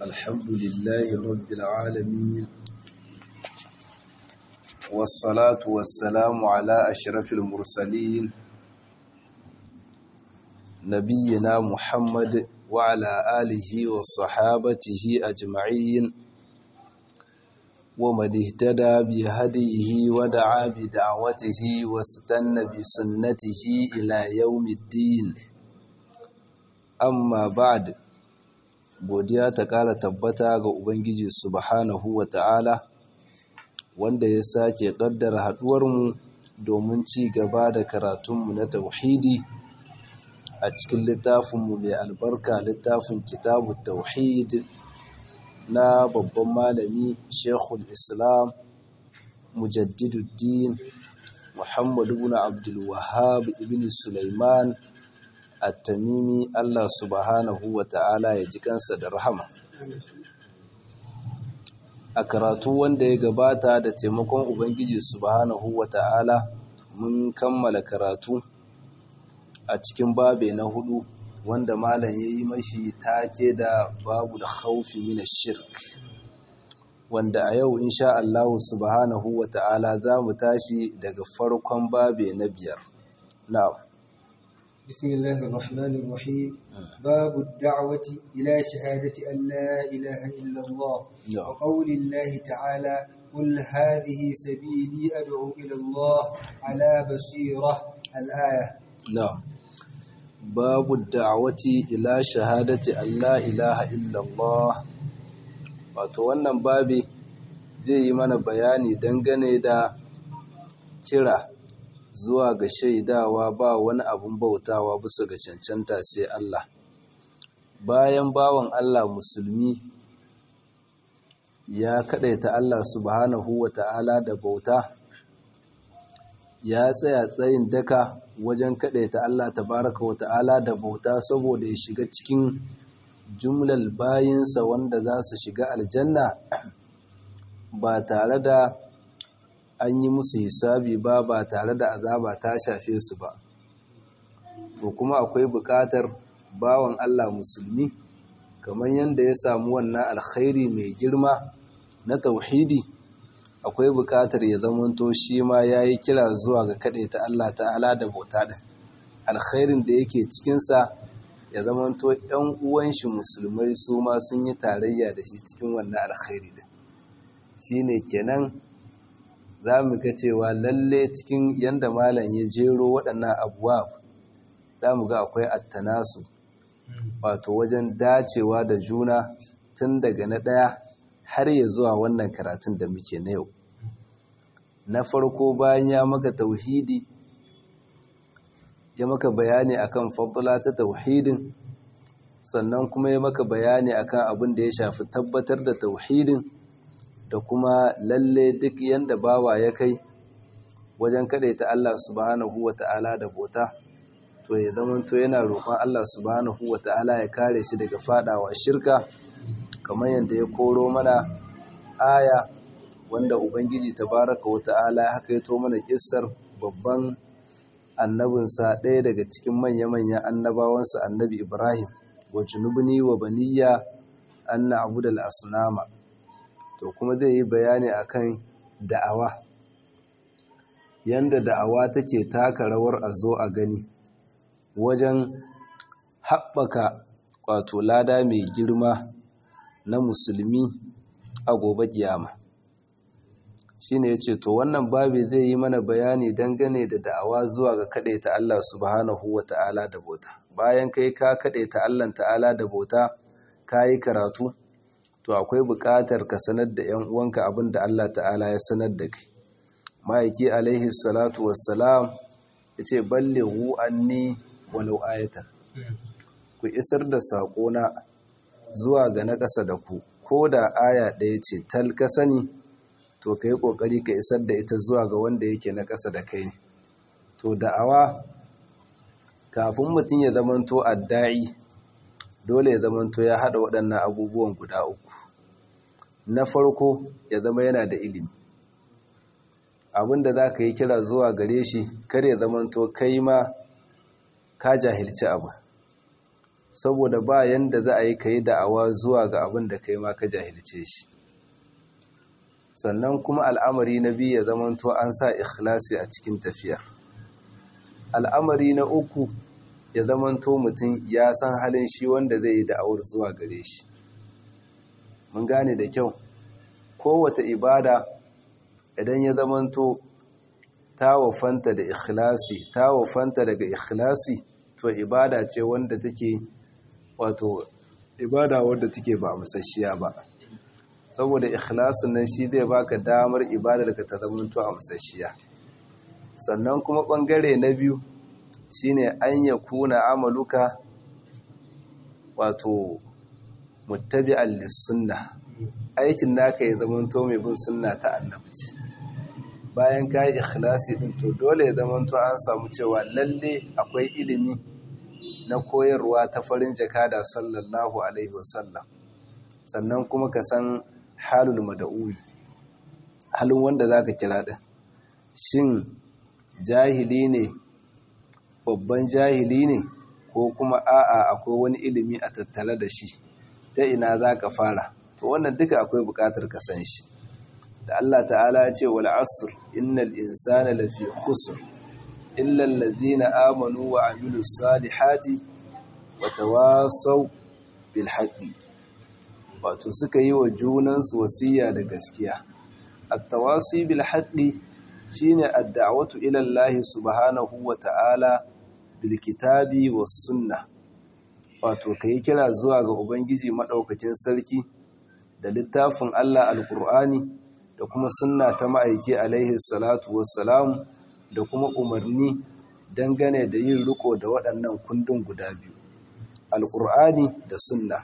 الحمد لله رب العالمين والصلاة والسلام على أشرف المرسلين نبينا محمد وعلى آله وصحابته أجمعين ومن اهتدى بهديه ودعا بدعوته واستنى بسنته إلى يوم الدين amma ba'd godiya ta ƙara tabbata ga ubangiji subhanahu wa ta'ala wanda ya sake ƙaddara haɗuwarmu domin ci gaba da karatunmu na tauhidi a cikin littafinmu mai albarka littafin kitabu tauhid na babban malami shekul islam mujaddiduddin muhammadu ibn abdul wahhab ibn sulaiman at-tamimi Allah subhanahu wa ta'ala ya ji kansa da rahama a karatu wanda ya gabata da taimakon ubangiji subhanahu wa ta'ala mun kammala karatu a cikin babe na hudu wanda malam ya yi mashi take da babu da haufi mina shirk wanda a yau insha Allah subhanahu wa ta'ala za mu tashi daga farkon babe na biyar na'am بسم الله الرحمن الرحيم باب الدعوة إلى شهادة أن لا إله إلا الله نعم. وقول الله تعالى قل هذه سبيلي أدعو إلى الله على بصيرة الآية نعم باب الدعوة إلى شهادة أن لا إله إلا الله wato wannan babi zai yi mana bayani dangane da kira zuwa ga shaidawa ba wani abun bautawa bisa ga cancanta sai Allah bayan bawan Allah musulmi ya kadaita Allah subhanahu wata'ala da bauta ya tsaya tsayin daka wajen kadaita Allah tabaraka wata'ala da bauta saboda ya shiga cikin jumlal bayinsa wanda za su shiga aljanna ba tare da an yi musu hisabi ba ba tare da azaba ta shafe su ba to kuma akwai buƙatar bawan Allah musulmi kamar yadda ya samu wannan alkhairi mai girma na tauhidi akwai buƙatar ya zamanto shi ma ya yi kira zuwa ga ta Allah ta'ala da bauta ɗin alkhairin da yake cikinsa ya zamanto ‘yan uwan shi musulmai su ma sun yi tarayya da shi cikin wannan alkhairi ɗin shi ne kenan za mu ga cewa lalle cikin yadda malam ya jero waɗannan abuwa za mu ga akwai attanasu wato wajen dacewa da juna tun daga na ɗaya har ya zuwa wannan karatun da muke na yau na farko bayan ya maka tauhidi ya maka bayani akan fadula ta tauhidin sannan kuma ya maka bayani akan abin da ya shafi tabbatar da tauhidin da kuma lalle duk yanda bawa ya kai wajen kadaita Allah subhanahu wata'ala da bota to ya zama to yana roƙon Allah subhanahu wata'ala ya kare shi daga fadawa shirka kamar yadda ya koro mana aya wanda ubangiji tabaraka wata'ala ya hakaito mana kissar babban annabinsa ɗaya daga cikin manya-manyan annabawansa annabi Ibrahim wa junubni wa baniya an na'budal asnama to kuma zai yi bayani akan da'awa yanda da'awa take taka rawar a zo a gani wajen haɓaka wato lada mai girma na musulmi a gobe kiyama shine yace to wannan babi zai yi mana bayani dangane da da'awa zuwa ga ta Allah subhanahu wata'ala da bauta bayan kai ka ta Allah ta'ala da bauta kayi karatu to akwai buƙatar ka sanar da 'yan uwanka abin da Allah ta'ala ya sanar da kai ma'aiki alaihi salatu wassalam ya ce ballighu anni walau ayatan ku isar da saƙona zuwa ga na ƙasa da ku ko da aya ɗaya ce tal ka sani to ka yi ƙoƙari ka isar da ita zuwa ga wanda yake na ƙasa da kai to da'awa kafin mutum ya zamanto adda'i dole ya zamanto ya haɗa waɗannan abubuwan guda uku na farko ya zama yana da ilimi abinda za ka yi kira zuwa gare shi kar ya zamanto kai ma ka jahilci abu saboda ba yanda za a yi ka yi da'awa zuwa ga abin da kai ma ka jahilce shi sannan kuma al'amari na biyu ya zamanto an sa ikhlasi a cikin tafiya al'amari na uku ya zamanto mutum ya san halin shi wanda zai yi da'awar zuwa gare shi mun gane da kyau kowace ibada idan ya zamanto ta wafanta da ikhlasi ta wafanta daga ikhlasi to ibada ce wanda take wato ibada wanda take ba musasshiya ba saboda ikhlasin nan shi zai baka damar ibadar ka ta zamanto a musasshiya sannan kuma bangare na biyu shine an yakuna amaluka wato muttabi'an lis-sunnah aikin naka ya zamanto mai bin sunna ta annabi bayan ka yi ikhlasi din to dole ya zamanto an samu cewa lalle akwai ilimi na koyarwa ta farin jakada sallallahu alaihi wasallam sannan kuma ka san halul mada'uwi halin wanda zaka kira din shin jahili ne babban jahili ne ko kuma a'a akwai wani ilimi a tattare da shi ta ina zaka fara to wannan duka akwai bukatar ka san shi da Allah ta'ala ya ce wal asr innal insana lafi khusr illa alladhina amanu wa amilus salihati wa tawasaw bil haqqi wato suka yi wa junansu wasiya da gaskiya at-tawasi bil haqqi shine ad-da'watu ila Allah subhanahu wa ta'ala bil kitabi was sunnah wato kai kira zuwa ga ubangiji madaukakin sarki da littafin Allah alkur'ani da kuma sunna ta ma'aiki alaihi salatu wassalam da kuma umarni dangane da yin riko da waɗannan kundin guda biyu alkur'ani da sunna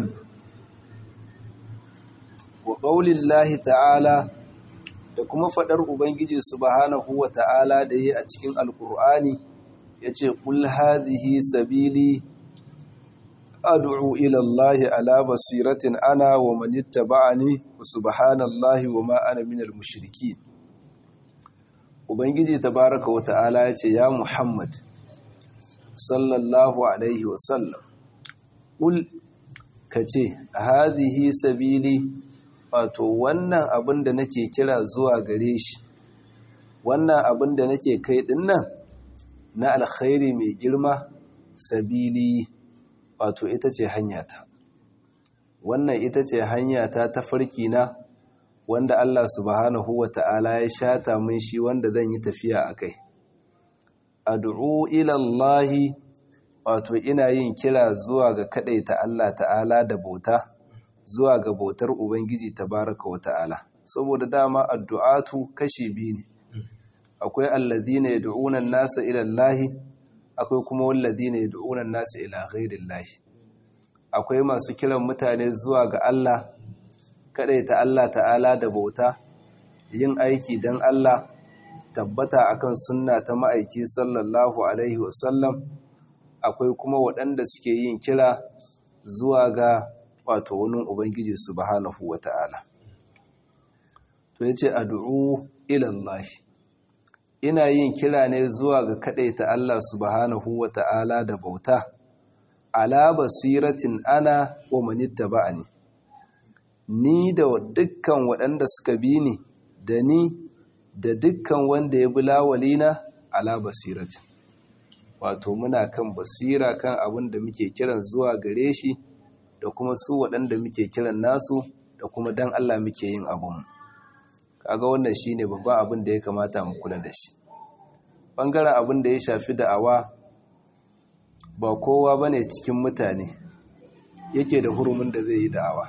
wa ƙaulillahi ta'ala da kuma faɗar ubangiji subhanahu wa ta'ala da yi a cikin alkur'ani ya ce ƙul hadhihi sabili ad'u ila Allah ala basiratin ana wa man ittaba'ani subhanallahi wa ma ana minal mushrikeen ubangiji tabaaraka wa ta'ala yace ya muhammad sallallahu alaihi wa sallam kul kace hadhihi sabili wato wannan abin da nake kira zuwa gare shi wannan abin da nake kai dinnan na alkhairi mai girma sabili wato ita ce hanyata wannan ita ce hanyata ta farki na wanda Allah subhanahu wa ta'ala ya shata mun shi wanda zan yi tafiya a kai ad'u ila Allah wato ina yin kira zuwa ga ta Allah ta'ala da bauta zuwa ga bautar ubangiji tabaraka wa ta'ala saboda dama addu'atu kashi biyu ne akwai alladhina yad'una an-nasa ila Allah akwai kuma walladhina yad'una an-nasa ila ghayrillah akwai masu kiran mutane zuwa ga Allah ta Allah ta'ala da bauta yin aiki dan Allah tabbata akan sunna ta ma'aiki sallallahu alaihi wasallam akwai kuma waɗanda suke yin kira zuwa ga wato wani ubangiji subhanahu wata'ala to yace ad'u ila Allah ina yin kira ne zuwa ga ta Allah subhanahu wata'ala da bauta ala basiratin ana wa manittaba'ani ni da dukkan waɗanda suka bi ni da ni da dukkan wanda ya bi lawalina ala basiratin wato muna kan basira kan abin da muke kiran zuwa gare shi da kuma su waɗanda muke kiran nasu da kuma dan Allah muke yin abun kaga wannan shine babban abin da ya kamata mu kula da shi bangaren abin da ya shafi da'awa ba kowa bane cikin mutane yake da hurumin da zai yi da'awa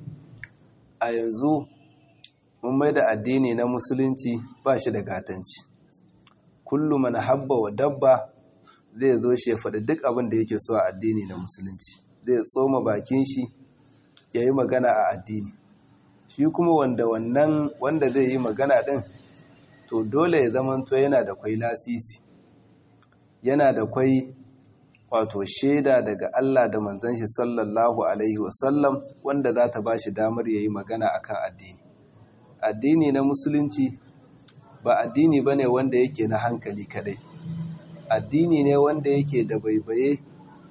a yanzu mun mai da addini na musulunci ba shi da gatanci kullum man habba wa dabba zai zo shi ya faɗi duk abin da yake so a addini na musulunci zai tsoma bakin shi ya yi magana a addini shi kuma wanda wannan wanda zai yi magana ɗin to dole ya zamanto yana da kwai lasisi yana da kwai wato shaida daga Allah da manzon shi sallallahu alaihi wasallam wanda za ta ba shi damar ya yi magana akan addini addini na musulunci ba addini ba ne wanda yake na hankali kadai addini ne wanda yake da baibaye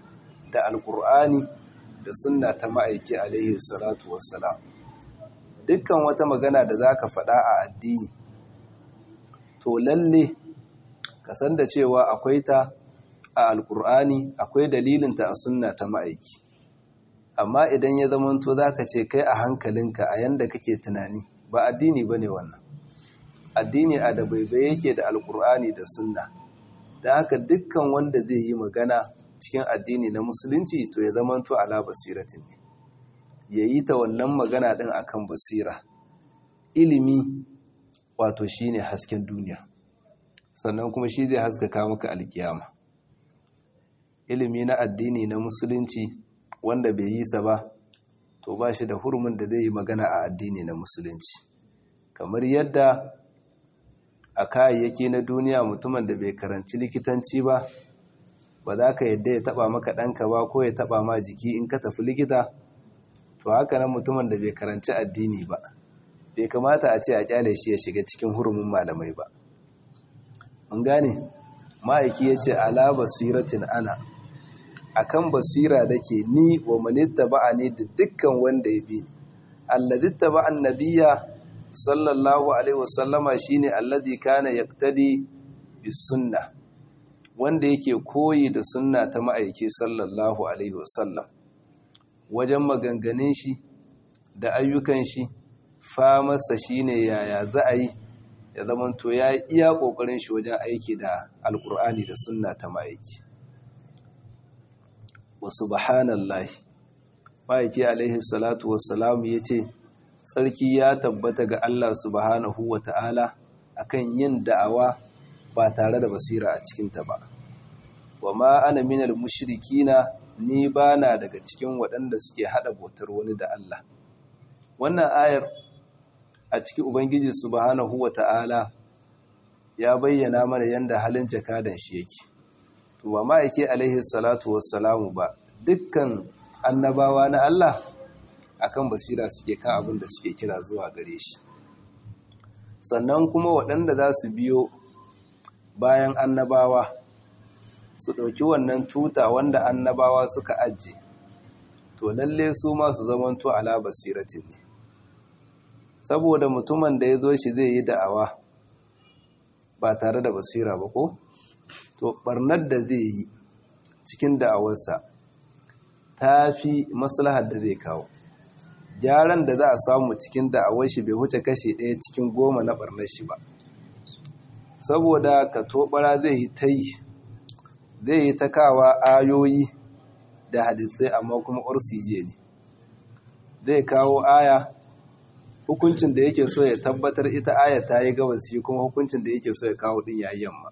da alkur'ani da sunna ta ma'aiki alaihi salatu wassalam dukkan wata magana da za ka faɗa a addini to lalle ka san da cewa akwai ta a alkur'ani akwai dalilinta a sunna ta ma'aiki amma idan ya zamanto za ka ce kai a hankalinka a yanda kake tunani ba addini ba ne wannan addini a da baibai yake da alkur'ani da sunna da haka dukkan wanda zai yi magana cikin addini na musulunci to ya zamanto ala basiratin ne ya yi ta wannan magana ɗin akan basira ilimi wato shine hasken duniya sannan kuma shi zai haskaka maka alkiyama ilimi na addini na musulunci wanda bai yi sa ba to ba shi da hurumin da zai yi magana a addini na musulunci kamar yadda a kayayyaki na duniya mutumin da bai karanci likitanci ba ba za ka yadda ya taba maka ɗanka ba ko ya taba ma jiki in ka tafi likita to haka nan mutumin da bai karanci addini ba bai kamata a ce a kyale shi ya shiga cikin hurumin malamai ba mun gane ma'aiki ya ce ala basiratin ana akan basira da ke ni wa manitta ba'a ne da dukkan wanda ya bi ni alladitta ba'an nabiya sallallahu alaihi wasallama shine alladhi kana yaqtadi bis sunna wanda yake koyi da sunna ta ma'aiki sallallahu alaihi wasallam wajen maganganun shi da ayyukan shi famarsa shine yaya za a yi ya zamanto ya iya kokarin shi wajen aiki da alkur'ani da sunna ta ma'aiki wa subhanallahi ma'aiki alaihi salatu wassalamu yace sarki ya tabbata ga Allah subhanahu wa ta'ala akan yin da'awa ba tare da basira a cikinta ba wa ma ana minal mushrikina ni bana daga cikin waɗanda suke haɗa bautar wani da Allah wannan ayar a cikin ubangiji subhanahu wa ta'ala ya bayyana mana yanda halin jakadan shi yake to ba ma yake alaihi salatu wassalamu ba dukkan annabawa na Allah akan basira suke kan abin da suke kira zuwa gare shi sannan kuma waɗanda za su biyo bayan annabawa su ɗauki wannan tuta wanda annabawa suka ajiye to lalle su masu zamanto ala basiratin ne saboda mutumin da ya zo shi zai yi da'awa ba tare da basira ba ko to barnar da zai yi cikin da'awarsa ta fi maslahar da zai kawo gyaran da za a samu cikin da'awar shi bai huce kashe ɗaya cikin goma na barnar shi ba saboda ka tobara zai yi ta yi zai yi ta kawa ayoyi da hadisai amma kuma orsije ne zai kawo aya hukuncin da yake so ya tabbatar ita aya ta yi gabas shi kuma hukuncin da yake so ya kawo din yayi yamma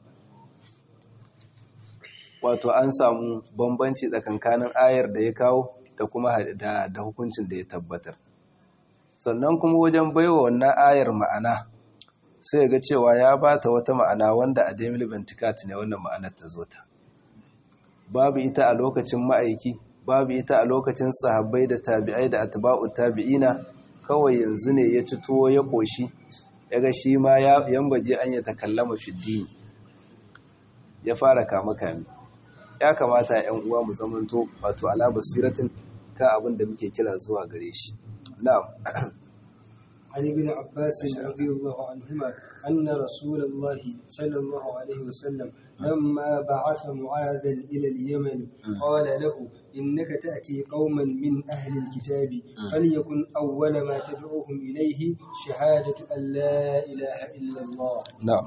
wato an samu bambanci tsakankanin ayar da ya kawo da kuma da, da hukuncin da ya tabbatar sannan kuma wajen baiwa wannan ayar ma'ana sai ga cewa ya bata wata ma'ana wanda a demil bentikat ne wannan ma'anar ta zo ta babu ita a lokacin ma'aiki babu ita a lokacin sahabbai da tabi'ai da atba'u tabi'ina kawai yanzu ne ya ci tuwo ya koshi ya ga shi ma yambaje an ya takallama fiddini ya fara kama kame ya kamata yan uwa mu zamanto wato ala basiratin ka abin da muke kira zuwa gare shi na'am عن ابن عباس رضي الله عنهما أن رسول الله صلى الله عليه وسلم لما بعث معاذا إلى اليمن قال له إنك تأتي قوما من أهل الكتاب فليكن أول ما تدعوهم إليه شهادة أن لا إله إلا الله na'am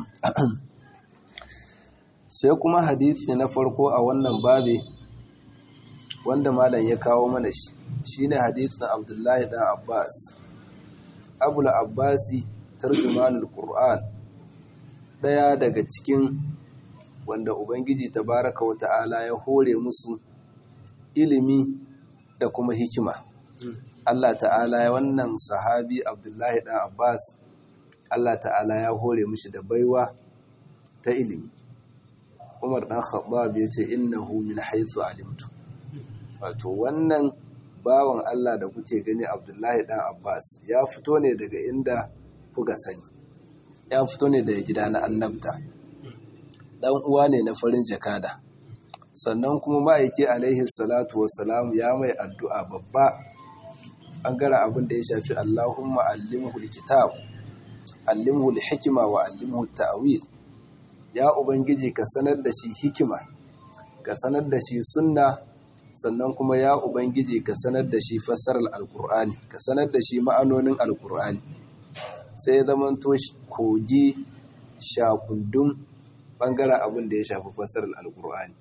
sai kuma hadisi na farko a wannan babi wanda malam ya kawo mana shi shine hadisin Abdullahi dan Abbas Abul Abbasi tarjumanul Qur'an daya daga cikin wanda Ubangiji tabaraka wa ta'ala ya hore musu ilimi da kuma hikima Allah ta'ala ya wannan sahabi Abdullahi dan Abbas Allah ta'ala ya hore mishi da baiwa ta ilimi Umar dan Khattab ya ce innahu min haythu alimtu wato wannan bawan Allah da kuke gani Abdullahi dan Abbas ya fito ne daga inda kuka sani ya fito ne daga gida na annabta dan uwa ne na farin jakada sannan kuma ma'aiki alaihi salatu wassalam ya mai addu'a babba ɓangaren abin da ya shafi Allahumma allimhu kitab allimhu hikima wa allimhu ta'wil ya ubangiji ka sanar da shi hikima ka sanar da shi sunna sannan kuma ya ubangiji ka sanar da shi fassarar alkur'ani ka sanar da shi ma'anonin alkur'ani sai ya zama to kogi shakundun bangaren abin da ya shafi fassarar alkur'ani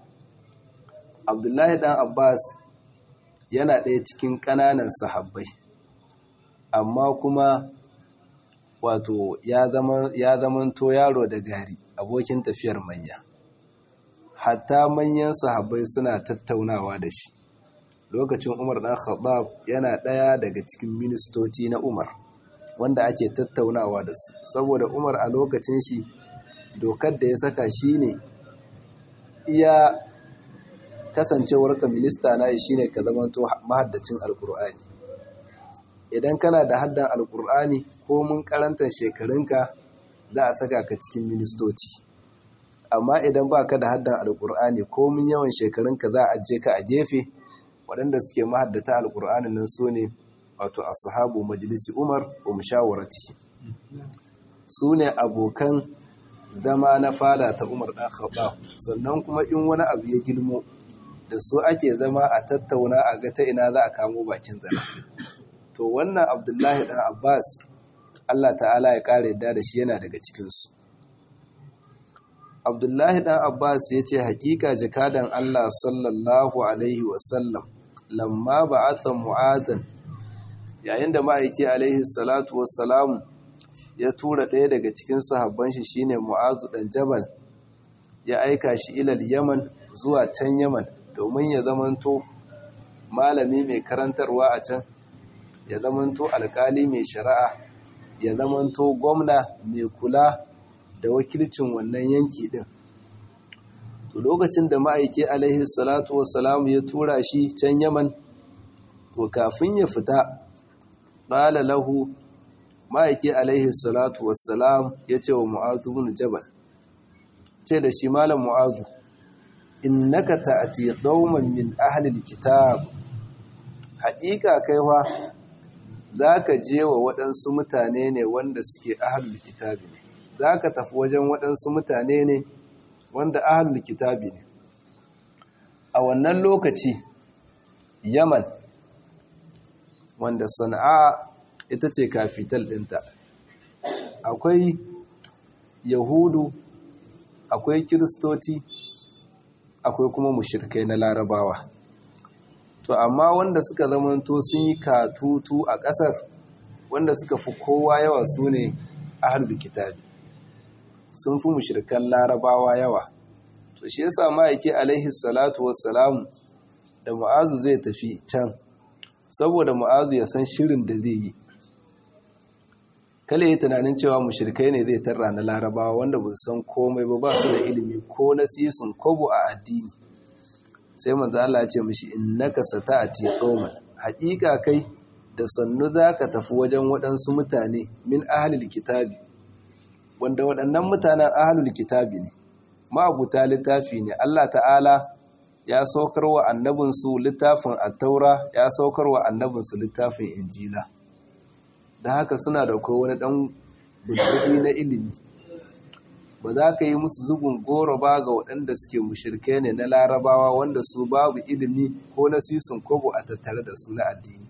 abdullahi dan abbas yana ɗaya cikin ƙananan sahabbai amma kuma wato ya zama to yaro da gari abokin tafiyar manya hatta manyan sahabbai suna tattaunawa da shi lokacin umar dan khattab yana ɗaya daga cikin ministoci na umar wanda ake tattaunawa da su saboda umar a lokacin shi dokar da ya saka shi ne iya kasancewarka minista na shi ne ka zama to mahaddacin alkur'ani idan kana da haddan alkur'ani ko mun karantar shekarunka za a saka ka cikin ministoci amma idan ba ka da haddan alkur'ani ko mun yawan shekarunka za a je ka a gefe waɗanda suke mahaddata alkur'ani nan su ne wato ashabu majalisi umar wa mushawarati su ne abokan zama na fada ta umar ɗan khattab sannan kuma in wani abu ya gilmo da su ake zama a tattauna a ga ta ina za a kamo bakin zana to wannan abdullahi ɗan abbas allah ta'ala ya ƙara yadda da shi yana daga cikinsu abdullahi ɗan abbas ya ce hakika jakadan allah sallallahu alaihi wasallam lamma ba'atha mu'adhan yayin da ma'aiki alaihi salatu wassalamu ya tura ɗaya daga cikin sahabban shi shine mu'azu ɗan jabal ya aika shi ilal yaman zuwa can yaman domin ya zamanto malami mai karantarwa a can ya zamanto alkali mai shari'a ya zamanto gwamna mai kula da wakilcin wannan yanki din to lokacin da ma'aiki alaihi salatu wassalamu ya tura shi can yaman to kafin ya fita qala lahu ma'aiki alaihi salatu wassalam ya ce wa mu'azu bin jabal ce da shi malam mu'azu innaka ta'ati qauman min ahli alkitab haƙiƙa kaiwa zaka je wa waɗansu mutane ne wanda suke ahlul kitabi ne zaka tafi wajen waɗansu mutane ne wanda ahlul kitabi ne a wannan lokaci yaman wanda sana'a ita ce kafital ɗinta akwai yahudu akwai kiristoci akwai kuma mushirkai na larabawa to amma wanda suka zamanto sun yi katutu a ƙasar wanda suka fi kowa yawa su ne ahlul kitabi sun fi mushirkan larabawa yawa to shi yasa ma'aiki alaihi salatu wassalamu da mu'azu zai tafi can saboda mu'azu ya san shirin da zai yi kale yi tunanin cewa mushrikai ne zai tarra na larabawa wanda ba san komai ba ba su da ilimi ko na sisun kobo a addini sai manzo Allah ya ce mishi innaka sata'ati qauman haƙiƙa kai da sannu zaka tafi wajen waɗansu mutane min ahlil kitabi wanda waɗannan mutanen ahlul kitabi ne ma'abuta littafi ne Allah ta'ala ya saukar wa annabinsu littafin attaura ya saukar wa annabinsu littafin injila da haka suna da kai wani ɗan bulbuli na ilimi ba za ka yi musu zubin goro ba ga waɗanda suke mushirkai ne na larabawa wanda su babu ilimi ko na sisun kobo a tattare da su na addini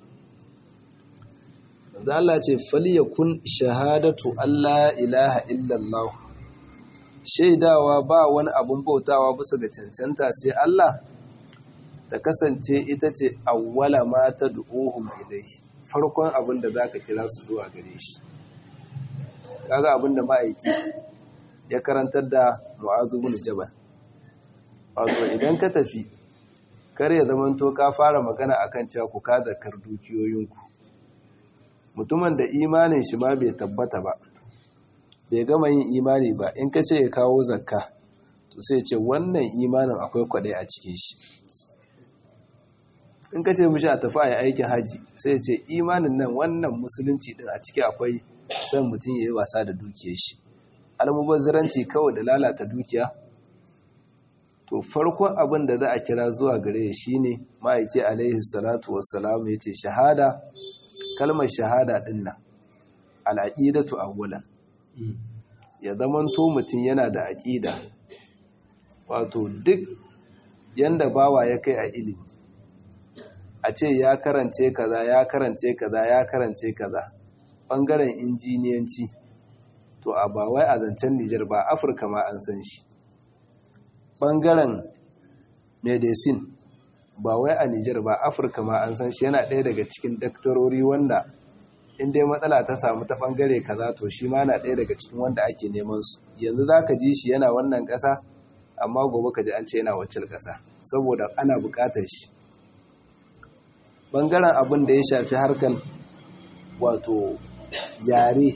da Allah ce falyakun shahadatu Allah ilaha illallah shaidawa ba wani abun bautawa bisa ga cancanta sai Allah ta kasance ita ce awwala ma ta du'uhum ilaihi farkon abin da zaka kira su zuwa gare shi kaga abin da ma'aiki ya karantar da Mu'adh bin Jabal wato idan ka tafi kar ya zamanto ka fara magana akan cewa ku ka zakar dukiyoyinku mutumin da imanin shi ma bai tabbata ba bai gama yin imani ba in ka ce ya kawo zakka to sai ce wannan imanin akwai kwadai a cikin shi in ka ce mishi a tafi a yi aikin haji sai ce imanin nan wannan musulunci din a ciki akwai san mutum ya yi wasa da dukiyar shi almubazzaranci kawai da lalata dukiya to farkon abin da za a kira zuwa gare shi ne ma'aiki alaihi salatu wassalamu ya ce shahada kalmar shahada ɗin nan al'aƙidatu awwalan ya zamanto mutum yana da aƙida wato duk yanda bawa ya kai a ilimi a ce ya karance kaza ya karance kaza ya karance kaza ɓangaren injiniyanci to a ba wai a zancen Nijar ba Afirka ma an san shi ɓangaren medicine ba wai a Nijar ba Afirka ma an san shi yana ɗaya daga cikin daktarori wanda in dai matsala ta samu ta ɓangare kaza to shi ma na ɗaya daga cikin wanda ake neman su yanzu za ka ji shi yana wannan ƙasa amma gobe ka ji an ce yana wacce ƙasa saboda ana buƙatar shi ɓangaren abin da ya shafi harkan wato yare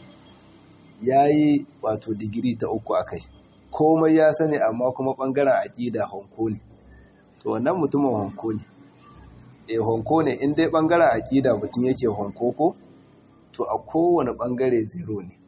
ya yi wato digiri ta uku a kai komai ya sani amma kuma ɓangaren aƙida honko ne to wannan mutumin honko ne e honko ne in dai ɓangaren aƙida mutum yake honko ko to a kowane ɓangare zero ne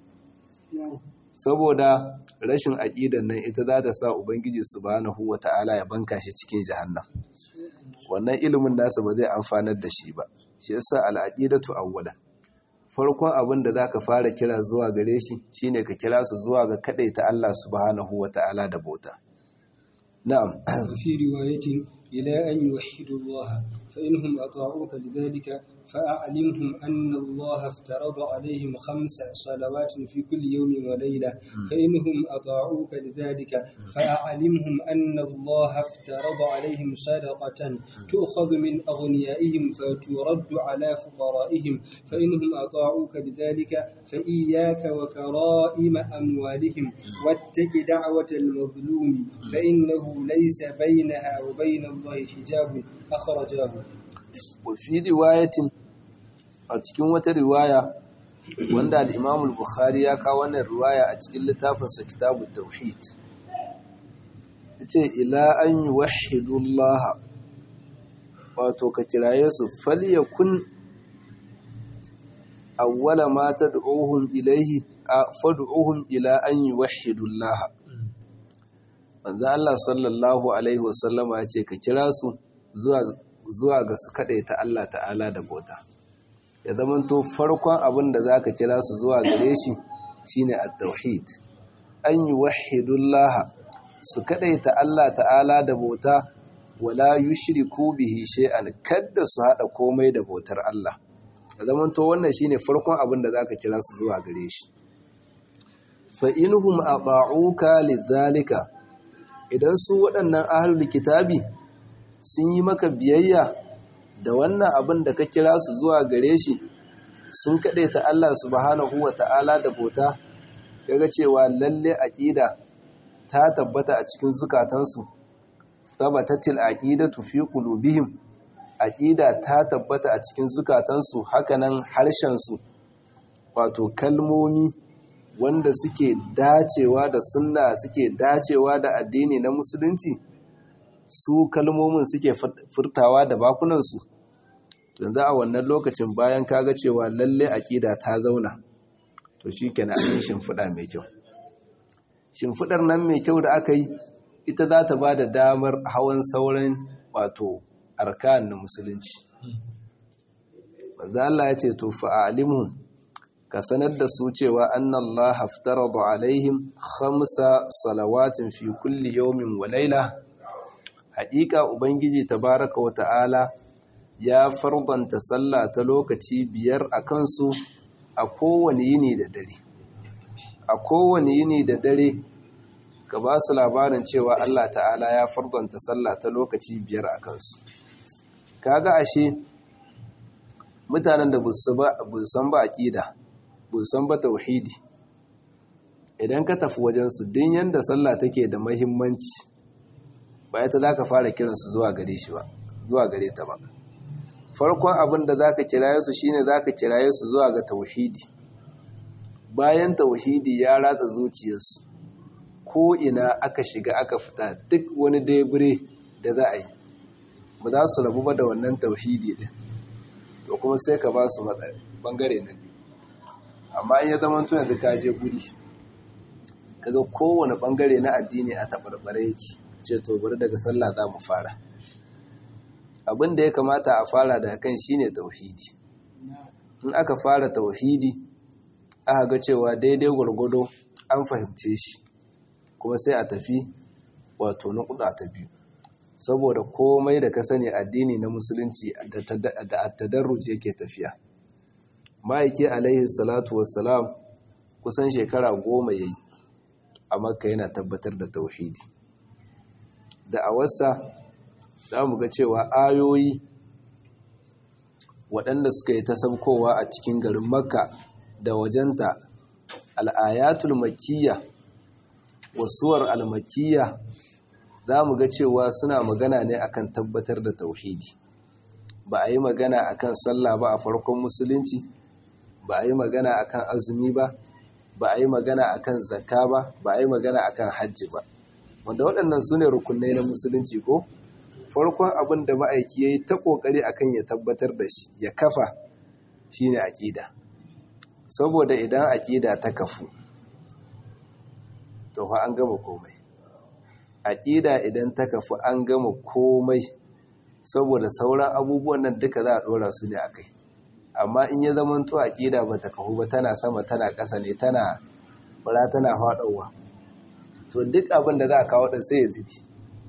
saboda rashin aƙidan nan ita za ta sa ubangiji subhanahu wa ta'ala ya banka shi cikin jahannam wannan ilimin nasa ba zai amfanar da shi ba shi yasa al'aqidatu awwalan farkon abin da zaka fara kira zuwa gare shi shine ka kira su zuwa ga ta Allah subhanahu wata'ala da bauta na'am fi riwayatin ila an yuwahhidu Allah fa inhum ata'uka lidhalika فأعلمهم أن الله افترض عليهم خمس صلوات في كل يوم وليلة فإنهم أطاعوك لذلك فأعلمهم أن الله افترض عليهم صدقة تؤخذ من أغنيائهم فترد على فقرائهم فإنهم أطاعوك لذلك فإياك وكرائم أموالهم واتق دعوة المظلوم فإنه ليس بينها وبين الله حجاب أخرجاه وفي رواية a cikin wata riwaya wanda al-Imam al-Bukhari ya kawo wannan riwaya a cikin littafinsa Kitabut Tauhid yace ila an yuwahhidu Allah wato ka kiraye su falyakun awwala ma tad'uhum ilayhi fad'uhum ila an yuwahhidu Allah manzo Allah sallallahu alaihi wasallama yace ka kira su zuwa zuwa ga su kadaita Allah ta'ala da bauta ya zamanto farkon abin da za ka kira su zuwa gare shi shine at-tauhid an yi wahidullah su kadaita Allah ta'ala da bauta wala yushriku bihi shay'an kadda su hada komai da bautar Allah ya zamanto wannan shine farkon abin da za ka kira su zuwa gare shi fa inhum ata'uka lidhalika idan su waɗannan ahlul kitabi sun yi maka biyayya da wannan abin da ka kira su zuwa gare shi sun kaɗe ta Allah subhanahu wa ta'ala da bauta kaga cewa lalle aƙida ta tabbata a cikin zukatansu tabatatil aqidatu fi qulubihim aqida ta tabbata a cikin zukatansu hakanan harshen su wato kalmomi wanda suke dacewa da sunna suke dacewa da addini na musulunci su kalmomin suke furtawa da bakunansu yanzu a wannan lokacin bayan kaga cewa lalle aƙida ta zauna to shi kenan an yi shimfiɗa mai kyau shimfiɗar nan mai kyau da aka yi ita za ta ba da damar hawan sauran wato arkan na musulunci Allah ya ce to fa'alimu ka sanar da su cewa annallah haftaradu alaihim khamsa salawatin fi kulli yawmin wa laila haƙiƙa ubangiji tabaraka wa ta'ala ya fardanta sallah ta lokaci biyar a kansu a kowane yini da dare a kowane yini da dare ka ba su labarin cewa Allah ta'ala ya fardanta sallah ta lokaci biyar a kansu kaga ashe mutanen da san ba aƙida san ba tauhidi idan ka tafi wajensu din yanda sallah take da mahimmanci ba ita za ka fara kiransu zuwa gare shi ba zuwa gare ta ba farkon abin da za ka kiraye su shine za ka kiraye su zuwa ga tauhidi bayan tauhidi ya ratsa zuciyarsu ko ina aka shiga aka fita duk wani debure da za a yi ba za su rabu ba da wannan tauhidi din to kuma sai ka ba su bangare na biyu amma in ya zama tun yanzu ka je guri kaga kowane bangare na addini a tabarbare yake ce to bari daga sallah za mu fara abin da ya kamata a fara da kan shine tauhidi in aka fara tauhidi aka ga cewa daidai gwargwado an fahimce shi kuma sai a tafi wato na kuɗa ta biyu saboda komai da ka sani addini na musulunci da tadarruj yake tafiya ma'aiki alaihi salatu wassalam kusan shekara goma yayi a makka yana tabbatar da tauhidi da a wasa za mu ga cewa ayoyi waɗanda suka yi ta saukowa a cikin garin makka da wajenta al'ayatul makiyya wasuwar almakiyya za mu ga cewa suna magana ne akan tabbatar da tauhidi ba a yi magana akan sallah ba a farkon musulunci ba a yi magana akan azumi ba ba a yi magana akan zakka ba ba a yi magana akan hajji ba wanda waɗannan su ne rukunai na musulunci ko farkon abin da ma'aiki ya yi ta ƙoƙari akan ya tabbatar da shi ya kafa shine aƙida saboda idan aƙida ta kafu to fa an gama komai aƙida idan ta kafu an gama komai saboda sauran abubuwan nan duka za a ɗora su ne a kai amma in ya zama to aƙida ba ta kafu ba tana sama tana ƙasa ne tana bara tana faɗowa to duk abin da za a kawo ɗin sai ya zubi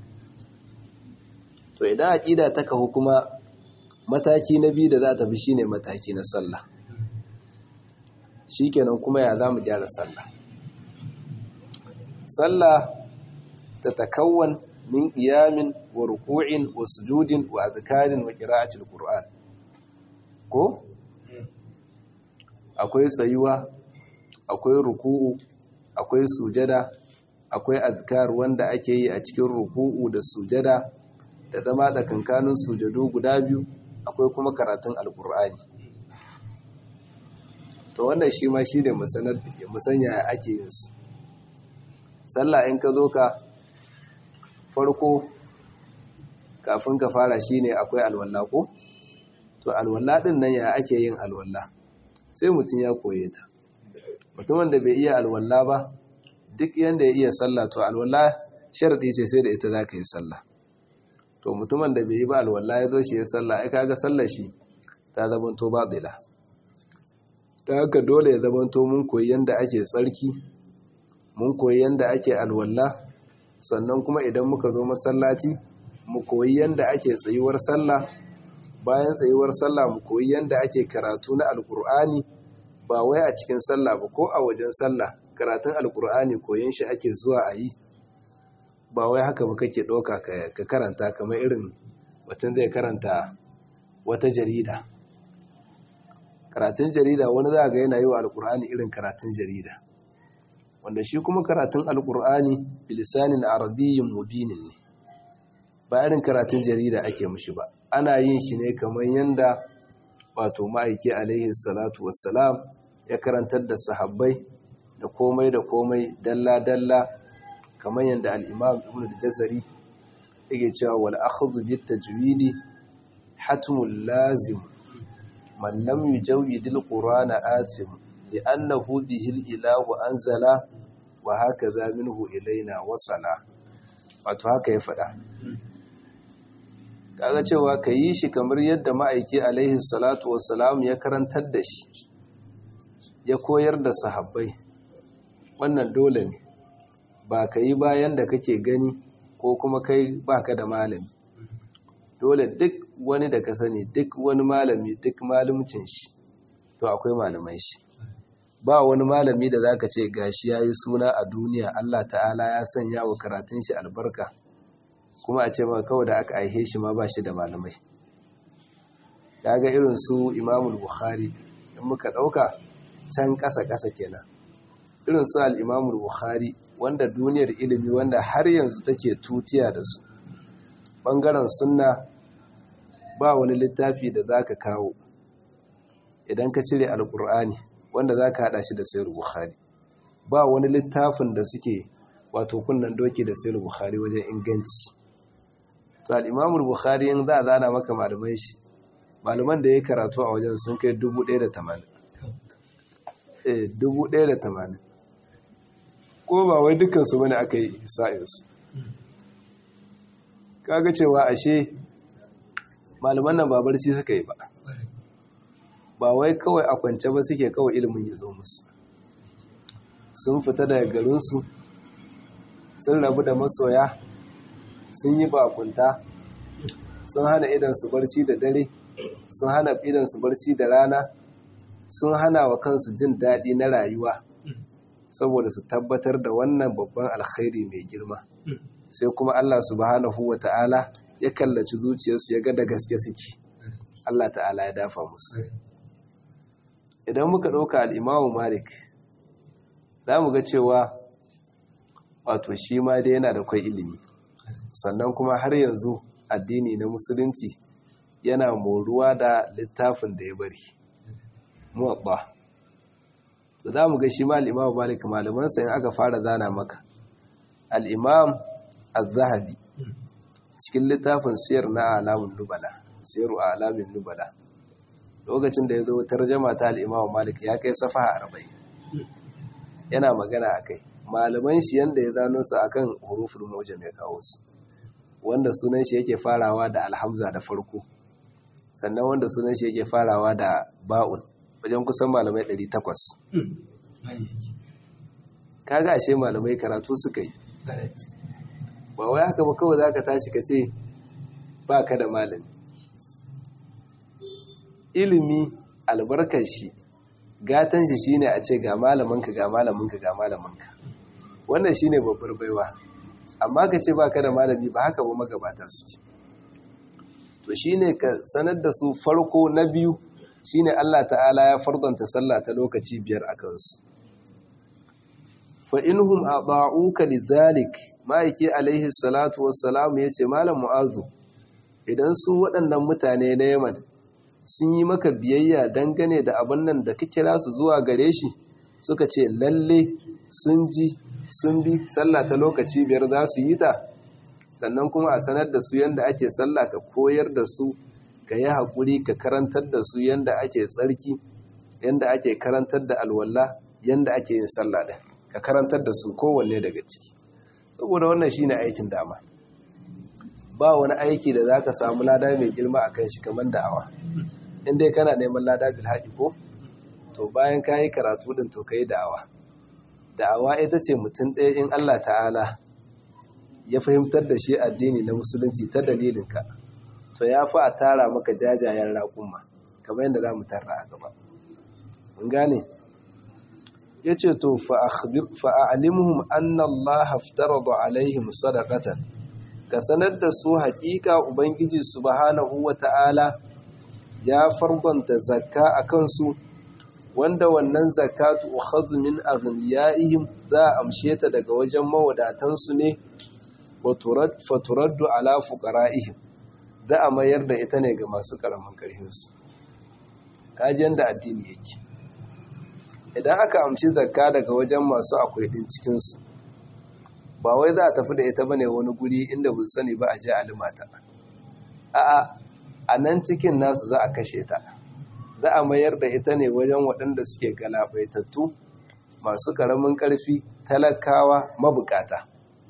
to idan aƙida ta kafu kuma mataki na biyu da za ta bi shine mataki na sallah shikenan kuma ya za mu gyara sallah sallah ta takawwan min qiyamin wa ruku'in wa sujudin wa azkarin wa qira'atil qur'an ko akwai tsayuwa akwai ruku'u akwai sujada akwai azkar wanda ake yi a cikin ruku'u da sujada da zama tsakankanin sujadu guda biyu akwai kuma karatun alkur'ani to wannan shi ma shi ne musanya ake yin su sallah in ka zo ka farko kafin ka fara shi ne akwai alwalla ko to alwalla din nan ya ake yin alwalla sai mutum ya koye ta mutumin da bai iya alwalla ba duk yanda ya iya sallah to alwalla sharadi ce sai da ita za ka yi sallah to mutumin da bai yi ba alwalla ya zo shi ya sallah ai kaga sallar shi ta zamanto batila ta haka dole ya zamanto mun koyi yanda ake tsarki mun koyi yanda ake alwalla sannan kuma idan muka zo masallaci mu koyi yanda ake tsayuwar sallah bayan tsayuwar sallah mu koyi yanda ake karatu na alkur'ani ba wai a cikin sallah ba ko a wajen sallah karatun alkur'ani koyon shi ake zuwa a yi ba wai haka ba kake ɗauka ka karanta kamar irin mutum zai karanta wata jarida karatun jarida wani za ga yana yi wa alkur'ani irin karatun jarida wanda shi kuma karatun alkur'ani bilisanin arabiyyin mubinin ne ba irin karatun jarida ake mushi ba ana yin shi ne kamar yanda wato ma'aiki alaihi salatu wassalam ya karantar da sahabbai da komai da komai dalla-dalla kamar yadda al'imam ibn al-jazari yake cewa wal akhdhu bit tajwidi hatmul lazim man lam yujawwid al-qur'ana athim li'annahu bihi al-ilahu anzala wa hakaza minhu ilaina wasala wato haka ya faɗa kaga cewa ka yi shi kamar yadda ma'aiki alaihi salatu wassalam ya karantar da shi ya koyar da sahabbai wannan dole ne ba ka yi bayan da kake gani ko kuma kai baka da malami dole duk wani da ka sani duk wani malami duk malumcin shi to akwai malamai shi ba wani malami da zaka ce gashi yayi suna a duniya Allah ta'ala ya sanya wa karatun shi albarka kuma a ce maka kawai da aka aihe shi ma ba shi da malamai ga irin su Imamul Bukhari in muka dauka can ƙasa ƙasa kenan irin su al-Imamul Bukhari wanda duniyar ilimi wanda har yanzu take tutiya da su bangaren sunna ba wani littafi da zaka kawo idan ka cire alkur'ani wanda zaka hada shi da sayar bukhari ba wani littafin da suke wato kunnan doki da sayar bukhari wajen inganci to al-imam bukhari in za a zana maka malaman shi malaman da ya karatu a wajen sun kai 1080 eh 1080 ko ba wai dukansu bane aka yi sa'insu kaga cewa ashe malaman nan ba barci suka yi ba ba wai kawai a kwance ba suke kawai ilimin ya zo musu sun fita daga garinsu sun rabu da masoya sun yi bakunta sun hana idansu barci da dare sun hana idansu barci da rana sun hana wa kansu jin daɗi na rayuwa saboda su tabbatar da wannan babban alkhairi mai girma sai kuma Allah subhanahu wa ta'ala ya kallaci zuciyarsu ya ga da gaske suke Allah ta'ala ya dafa musu idan muka ɗauka al'imamu malik za mu ga cewa wato shi ma dai yana da kwai ilimi sannan kuma har yanzu addini na musulunci yana moruwa da littafin da ya bari muwabba da za mu ga shi ma al'imam malik malamansa in aka fara zana maka al'imam al-zahabi cikin littafin siyar na alamun nubala siyaru a alamin nubala lokacin da ya zo tarjama ta al'imam malik ya kai safa arba'in yana magana a kai malaman shi yadda ya zano su akan hurufin mojam ya kawo su wanda sunan shi yake farawa da alhamza da farko sannan wanda sunan shi yake farawa da ba'un wajen kusan malamai 800 kaga ashe malamai karatu suka yi ba wai haka ba kawai zaka tashi ka ce ba ka da malami ilimi albarkar shi gatan shi shine a ce ga malaminka ga malaminka ga malaminka wannan shine babbar baiwa amma ka ce baka da malami ba haka ba magabata su to shine ka sanar da su farko na biyu shine Allah ta'ala ya fardanta sallah ta lokaci biyar a kansu fa inhum ata'uka lidhalik ma'aiki alaihi salatu wassalam yace malam mu'azu idan su waɗannan mutane na Yaman sun yi maka biyayya dangane da abin nan da ka kira su zuwa gare shi suka ce lalle sun ji sun bi sallah ta lokaci biyar za su yi ta sannan kuma a sanar da su yadda ake sallah ka koyar da su ka yi haƙuri ka karantar da su yadda ake tsarki yadda ake karantar da alwala yadda ake yin sallah da ka karantar da su kowanne daga ciki saboda wannan shine aikin dama ba wani aiki da za ka samu lada mai girma a kan shi kamar da'awa in dai kana neman lada bil haƙi ko to bayan ka yi karatu din to ka yi da'awa da'awa ita ce mutum ɗaya in Allah ta'ala ya fahimtar da shi addini na musulunci ta dalilinka to ya fi a tara maka jajayen raƙuma kamar yadda za mu tarra a gaba mun gane ya ce to fa'alimuhum annallaha aftarada alaihim sadaqatan ka sanar da su haƙiƙa ubangiji subhanahu wa ta'ala ya fardanta zakka a kansu wanda wannan zakatu ukhadhu min aghniyaihim za a amshe ta daga wajen mawadatansu ne fa turaddu ala fuqara'ihim za a mayar da ita ne ga masu karamin karhinsu kaji yanda addini yake idan aka amshi zakka daga wajen masu akwai din cikinsu ba wai za a tafi da ita bane wani guri inda bu sani ba a je a limata a'a a nan cikin nasu za a kashe ta za a mayar da ita ne wajen waɗanda suke galabaitattu masu ƙaramin ƙarfi talakawa mabukata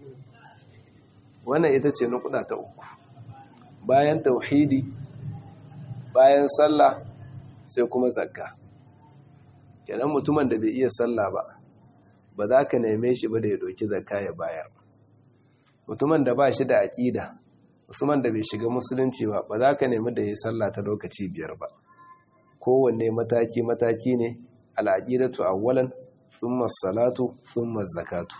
wannan ita ce nukuda ta uku bayan tauhidi bayan sallah sai kuma zakka kenan mutumin da bai iya sallah ba ba za ka neme shi ba da ya ɗauki zakka ya bayar mutumin da ba shi da aƙida musamman da bai shiga musulunci ba ba za ka nemi da ya sallah ta lokaci biyar ba kowanne mataki-mataki ne al'aƙidatu awwalan thumma salatu thumma zakatu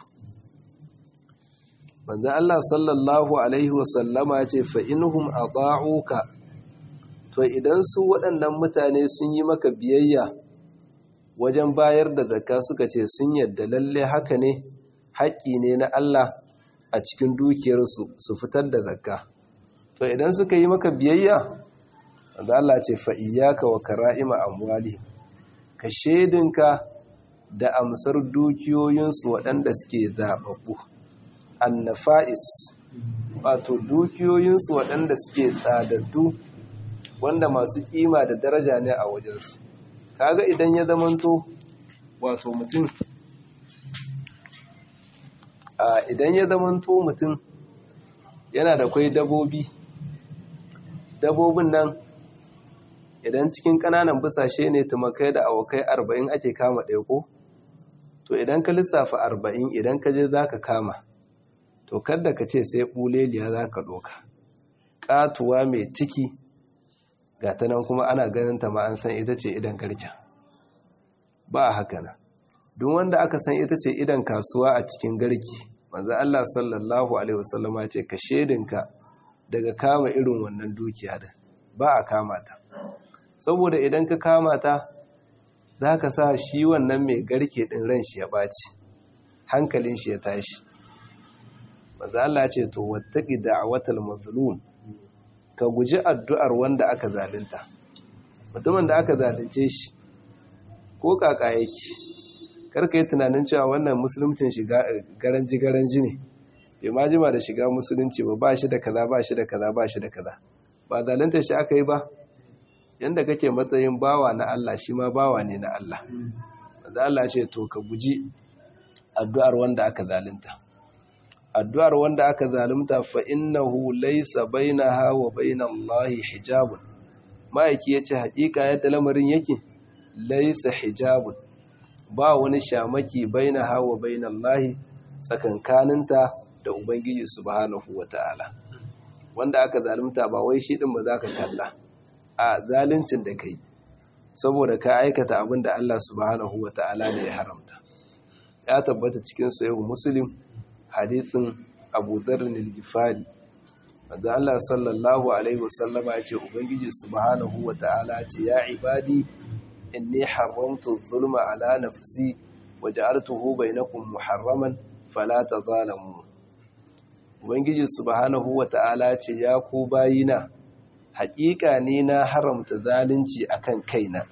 manzo Allah sallallahu alaihi wasallama ce fa inhum ata'uka to idan su waɗannan mutane sun yi maka biyayya wajen bayar da zakka suka ce sun yadda lalle haka ne haƙƙi ne na Allah a cikin dukiyarsu su fitar da zakka to idan suka yi maka biyayya da Allah ce fa iyyaka wa kara'ima amwali ka shedinka da amsar dukiyoyinsu waɗanda suke zaɓaɓɓu annafa'is wato dukiyoyinsu waɗanda suke tsadaddu wanda masu ƙima da daraja ne a wajensu kaga idan ya zamanto wato mutum idan ya zamanto mutum yana da kwai dabobi dabobin nan idan cikin ƙananan busashe ne tumakai da awakai arba'in ake kama ɗaya ko to idan ka lissafa arba'in idan ka je za ka kama to kadda ka ce sai ɓuleliya za ka ɗoka ƙatuwa mai ciki ga ta nan kuma ana ganin ta ma an san ita ce idan garken ba a haka nan duk wanda aka san ita ce idan kasuwa a cikin garki manzo Allah sallallahu alaihi wasallama ce ka shedinka daga kama irin wannan dukiya da ba a kama ta saboda idan ka kama ta za ka sa shi wannan mai garke ɗin ran shi ya ɓaci hankalin shi ya tashi maza Allah ce to wattaki da'awatal mazlum ka guji addu'ar wanda aka zalunta mutumin da aka zalunce shi ko kaka yake karka yi tunanin cewa wannan musulmcin shiga garanji garanji ne bai ma jima da shiga musulunci ba ba shi da kaza ba shi da kaza ba shi da kaza ba zalunta shi aka yi ba yanda kake matsayin bawa na Allah shi ma bawa ne na Allah da Allah ce to ka guji addu'ar wanda aka zalunta addu'ar wanda aka zalunta fa innahu laysa bainaha wa bainallahi hijabun ma'aiki yace hakika yadda lamarin yake laysa hijabun ba wani shamaki bainaha wa bainallahi tsakankaninta da ubangiji subhanahu wataala wanda aka zalunta ba wai shi din ba za ka kalla a zaluncin da kai saboda ka aikata abin da Allah subhanahu wa ta'ala ne ya haramta ya tabbata cikin sayahu muslim hadithin abu dharrin al-gifari wanda Allah sallallahu alaihi wasallama ya ce ubangiji subhanahu wa ta'ala ce ya ibadi inni haramtu zulma ala nafsi wa ja'altuhu bainakum muharraman fala tadhalamu ubangiji subhanahu wa ta'ala ce ya ku bayina haƙiƙa ne na haramta zalunci akan kaina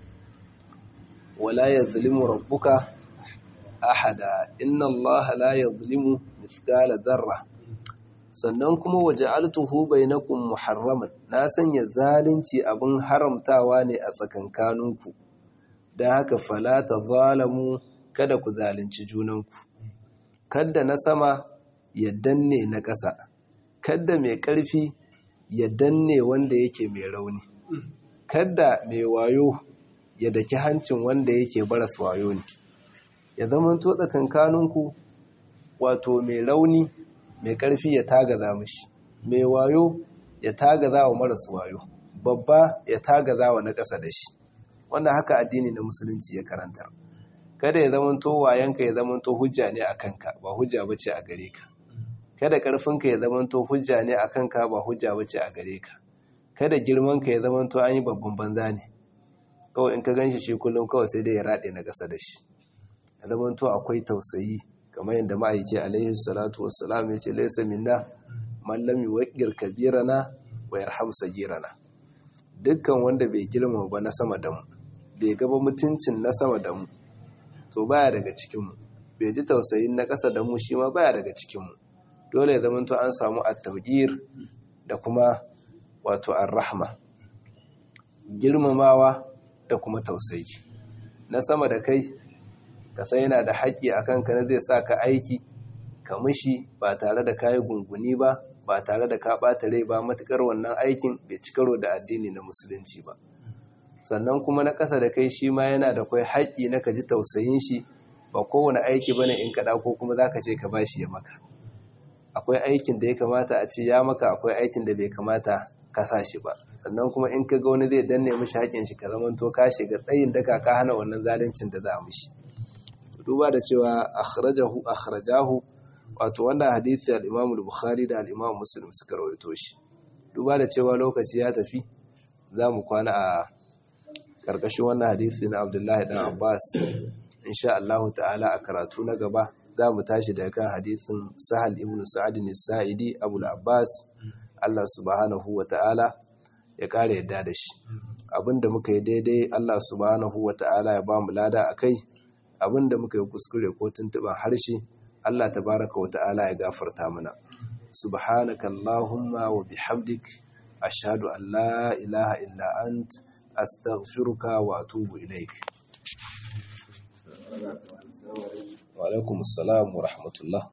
wala yazlimu rabbuka ahada inna allaha la yazlimu mithqala dharra sannan kuma waja'altuhu bainakum muharraman na sanya zalunci abin haramtawa ne a tsakankaninku dan haka fala tazalamu kada ku zalunci junanku kada na sama ya danne na ƙasa kada mai ƙarfi ya danne wanda yake mai rauni kada mai wayo ya daki hancin wanda yake baras wayo ne ya zama to tsakankaninku wato mai rauni mai ƙarfi ya tagaza mishi mai wayo ya tagaza wa maras wayo babba ya tagaza wa na ƙasa da shi wannan haka addini na musulunci ya karantar kada ya zama to wayanka ya zama to hujja ne a kanka ba hujja bace a gare ka kada ƙarfinka ya zamanto hujja ne a kanka ba hujja bace a gare ka kada girmanka ya zamanto an yi babban banza ne kawai in ka gan shi shi kullum kawai sai dai ya raɗe na ƙasa da shi ya zamanto akwai tausayi kamar yadda ma'aiki alaihi salatu wassalam ya ce laisa minna man lam yuwaqqir kabirana wa yarham sagirana dukkan wanda bai girma ba na sama da mu bai gaba mutuncin na sama da mu to baya daga cikin mu bai ji tausayin na ƙasa da mu shi ma baya daga cikin mu dole ya zama an samu at-tawqir da kuma wato ar-rahma girmamawa da kuma tausayi na sama da kai ka san yana da haƙƙi akan ka na zai sa ka aiki ka mishi ba tare da kayi gunguni ba ba tare da ka ɓata rai ba matukar wannan aikin bai ci karo da addini na musulunci ba sannan kuma na ƙasa da kai shi ma yana da kwai haƙƙi na ka ji tausayin shi ba kowane aiki bane in ka ko kuma za ka ce ka bashi ya maka akwai aikin da ya kamata a ce ya maka akwai aikin da bai kamata ka sa shi ba sannan kuma in ka ga wani zai danne mishi haƙin shi ka zamanto ka shiga tsayin daka ka hana wannan zaluncin da za a mishi duba da cewa akhrajahu akhrajahu wato wannan hadisi al-Imam al-Bukhari da al-Imam Muslim suka rawaito shi duba da cewa lokaci ya tafi za mu kwana a karkashin wannan hadisi na Abdullahi dan Abbas insha Allah ta'ala a karatu na gaba za mu tashi daga kan hadisin Sahal ibn Sa'ad al-Sa'idi Abu al-Abbas Allah subhanahu wa ta'ala ya kare yadda da shi abinda muka yi daidai Allah subhanahu wa ta'ala ya ba mu lada akai abinda muka yi kuskure ko tuntuban harshe Allah tabaraka wa ta'ala ya gafarta mana subhanaka allahumma wa bihamdik ashhadu an la ilaha illa ant astaghfiruka wa atubu ilaik wa alaikum assalam wa rahmatullah